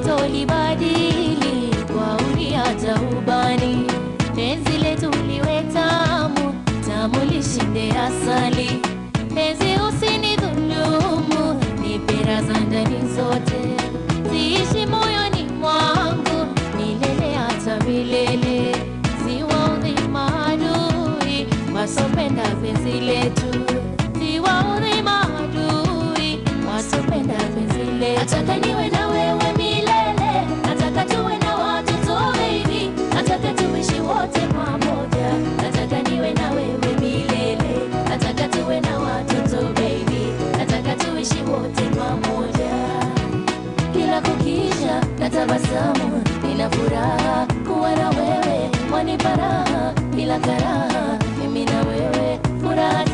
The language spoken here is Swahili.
sitolibadili kwa uri hata ubani. Penzi letu liwe tamu tamu, lishinde asali. Penzi usinidhulumu, nipe raha ndani zote, ziishi moyoni mwangu milele hata milele. Siwaudhi maadui wasopenda penzi letu, siwaudhi maadui wasopenda penzi letu. Nataka niwe na wewe milele, nataka tuwe na watoto baby, nataka tuishi wote pamoja, nataka niwe na wewe milele, nataka tuwe na watoto baby, nataka tuishi wote pamoja kila kukicha na tabasamu, nina furaha kuwa na wewe, wanipa raha bila karaha, mimi na wewe furaha